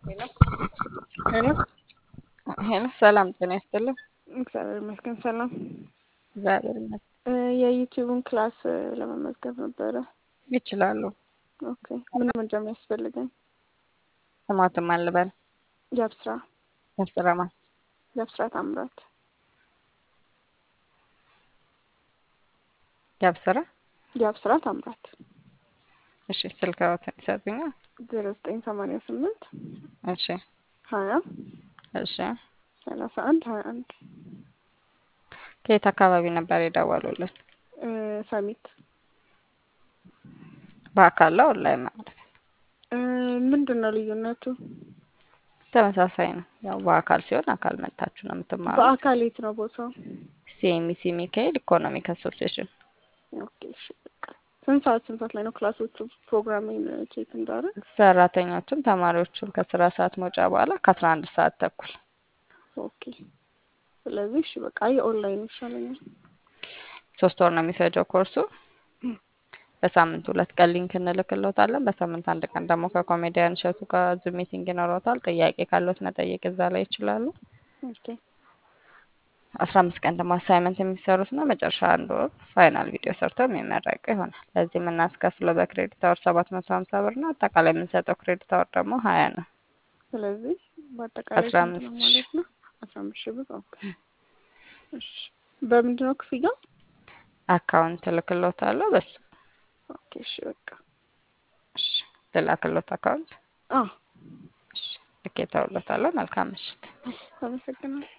ሄሎ ሄሎ ሄሎ፣ ሰላም ጤና ይስጥልኝ። እግዚአብሔር ይመስገን ሰላም። እግዚአብሔር ይመስገን። እ የዩቲዩብን ክላስ እ ለመመዝገብ ነበረ። ይችላሉ። ኦኬ ምን መረጃ የሚያስፈልገኝ? ስማትም አልበል የአብስራ ያስረማ የአብስራ ታምራት ያብስራ። የአብስራ ታምራት እሺ፣ ስልክዎትን ይሰጡኛል? ዜሮ ዘጠኝ ሰማንያ ስምንት እሺ፣ ሀያ እሺ። ሰላሳ አንድ ሀያ አንድ ከየት አካባቢ ነበር የደወሉልን? እ ሰሚት በአካል ነው ኦንላይን ማለት ነው? እ ምንድን ነው ልዩነቱ? ተመሳሳይ ነው። ያው በአካል ሲሆን አካል መጥታችሁ ነው የምትማሩት። በአካል የት ነው ቦታው? ሲኤምሲ ሚካኤል ኢኮኖሚክ አሶሲዬሽን ኦኬ እሺ በቃ ስንት ሰዓት ስንት ሰዓት ላይ ነው ክላሶቹ? ፕሮግራሚንግ ቼክ እንዳደረግ ሰራተኞቹም ተማሪዎቹም ከስራ ሰዓት መውጫ በኋላ ከአስራ አንድ ሰዓት ተኩል ኦኬ ስለዚህ እሺ በቃ የኦንላይን ይሻለኛል። ሶስት ወር ነው የሚፈጀው ኮርሱ። በሳምንት ሁለት ቀን ሊንክ እንልክልዎታለን። በሳምንት አንድ ቀን ደግሞ ከኮሜዲያን እሸቱ ጋር ዙም ሚቲንግ ይኖረዎታል። ጥያቄ ካለዎት መጠየቅ እዛ ላይ ይችላሉ። ኦኬ አስራ አምስት ቀን ደግሞ አሳይመንት የሚሰሩት ነው። መጨረሻ አንድ ወር ፋይናል ቪዲዮ ሰርተው የሚመረቁ ይሆናል። ለዚህ የምናስከፍለው በክሬዲት አወር ሰባት መቶ ሀምሳ ብር ነው። አጠቃላይ የምንሰጠው ክሬዲት አወር ደግሞ ሀያ ነው። ስለዚህ በአጠቃላይ አስራ ስንት ነው አምስት ማለት ነው? አስራ አምስት ሺህ ብር ኦኬ። እሺ በምንድን ነው ክፍያው? አካውንት እልክልዎታለሁ። በሱ ኦኬ እሺ በቃ እሺ፣ ልላክልዎት አካውንት አዎ እሺ፣ ልኬ ተውሎታለሁ። መልካም ምሽት። አመሰግናለሁ።